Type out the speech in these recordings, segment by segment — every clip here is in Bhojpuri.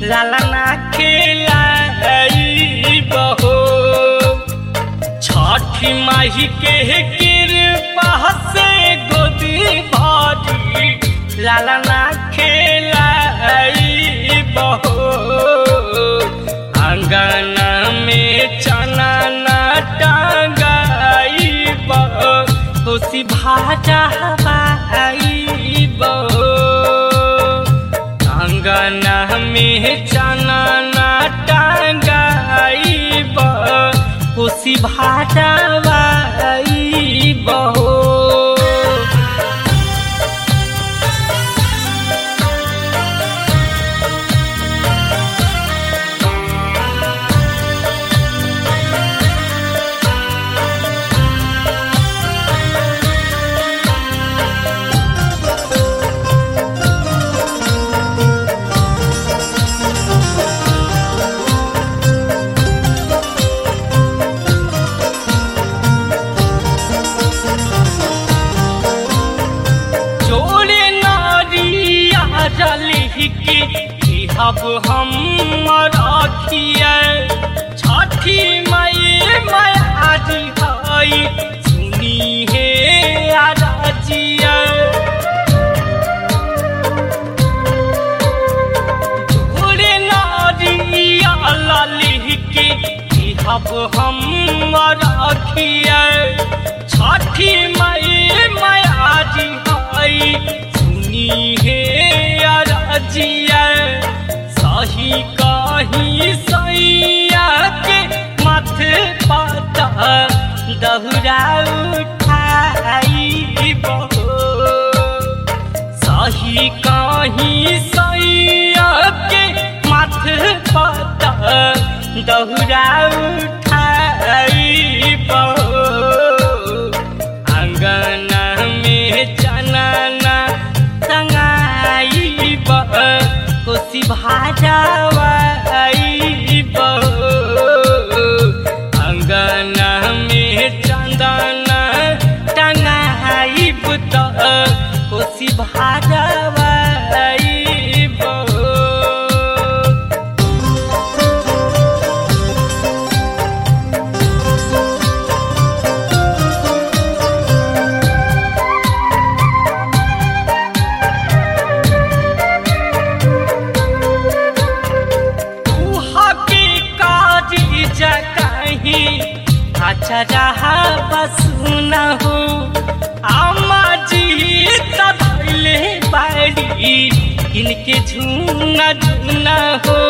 लालना खेलाई बहो छठी माही के कृपा से गोदी भारी लालना खेलाई बहो अंगना में चना ना टांगाई बहो खुशी भाजा बाई बहो अंगना में चना ना टांगाई बहो खुशी भाजा बाई बहो जोड़े नारिया जली की अब हम रखिए छठी मई मायाजी हई सुनी हे आराजिया जोड़े नारिया लाली की अब हम रखिए छठी मई मायाजी हई सुनी हे अरजिया सही कही सैया के माथे पाता दहुरा उठाई बहो सही कही सैया के माथे पाता दहुरा उठाई बहो अंगना में चना ना संगाई बह कोसी भाजावाई बह अंगना में चंदना टंगाई बुत कोसी भाजावाई बह की काज जगही अच्छा रहा बस न हो अम्मा जी तले बाड़ी इनके झूना झूना हो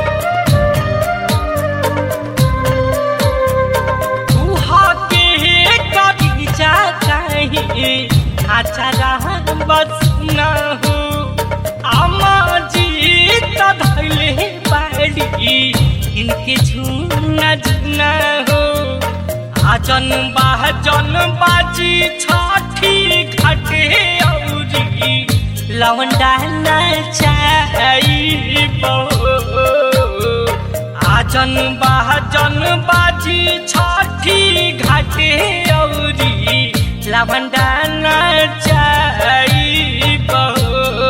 गुहा के काज जगही अच्छा रहा बस न हो अम्मा जी तले बाड़ी इनके झूना झूना हो आजन बाजन बाजी छठी घाटे औरी लवंडा नचाई बहो आजन बाजन बाजी छठी घाटे औरी लवंडा नचाई बहो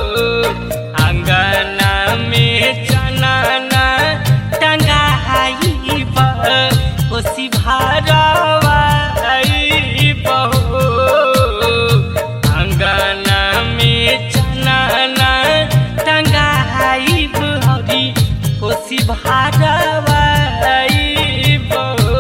अंगना में चना ना टंगाई बह कोसी भारवाई बहो अंगना में चना ना टंगाई बहरी कोसी भारवाई बहो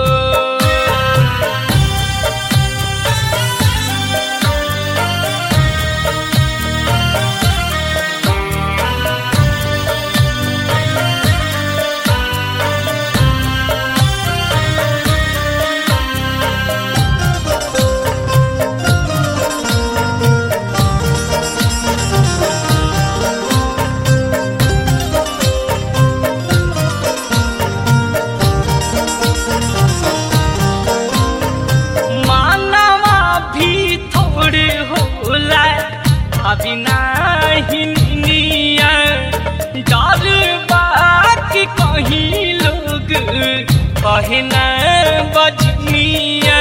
मानवा भी थोड़े होला अभी नाही निया डर बाकी कहीं लोग कहे न बजनिया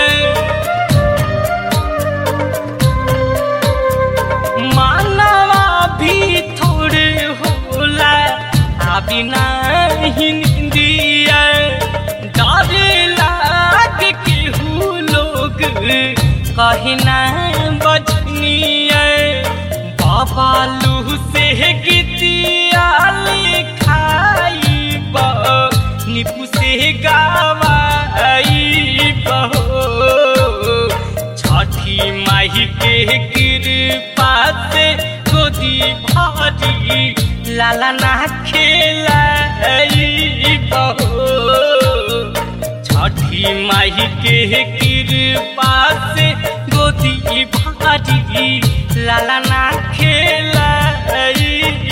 मानवा भी थोड़े होला अभी नहीं निंदिया डर लाग केहू लोग कहना बजनिया बाबा लू से गीतिया लिखाई निपु से गावाई बहो छठी माही के कृपा से गोदी भारी लाला ना खेलाई बहो छठी माही के कृपा से गोदी भारी लाला ना खेलाई